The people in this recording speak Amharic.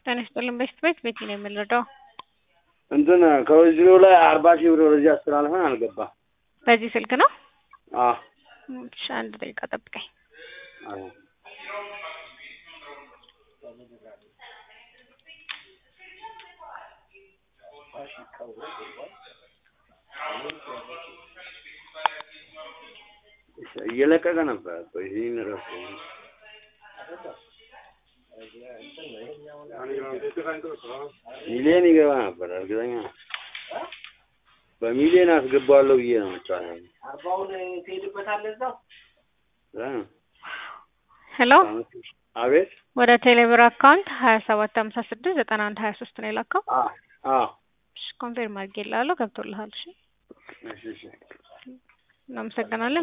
ጤና ይስጥልን በሽት ቤት ቤት ነው የምንረዳው። እንትን ከወዚሮ ላይ አርባ ሺህ ብር ወደዚህ አስተላልፈን አልገባም። በዚህ ስልክ ነው? አዎ እሺ አንድ ደቂቃ ጠብቀኝ። አዎ እየለቀቀ ነበር እኮ ይህን ረፍቶ ሚሊዮን ይገባ ነበር እርግጠኛ ነኝ። በሚሊዮን አስገባዋለሁ ብዬ ነው መጫወት አርባውን ትሄድበታለህ እዛው ሄሎ አቤት ወደ ቴሌብር አካውንት ሀያ ሰባት ሀምሳ ስድስት ዘጠና አንድ ሀያ ሶስት ነው የላከው። አ- አዎ እሺ ኮንፌርም አድርጌልሃለሁ ገብቶልሃል። እሺ እሺ እሺ እናመሰግናለን።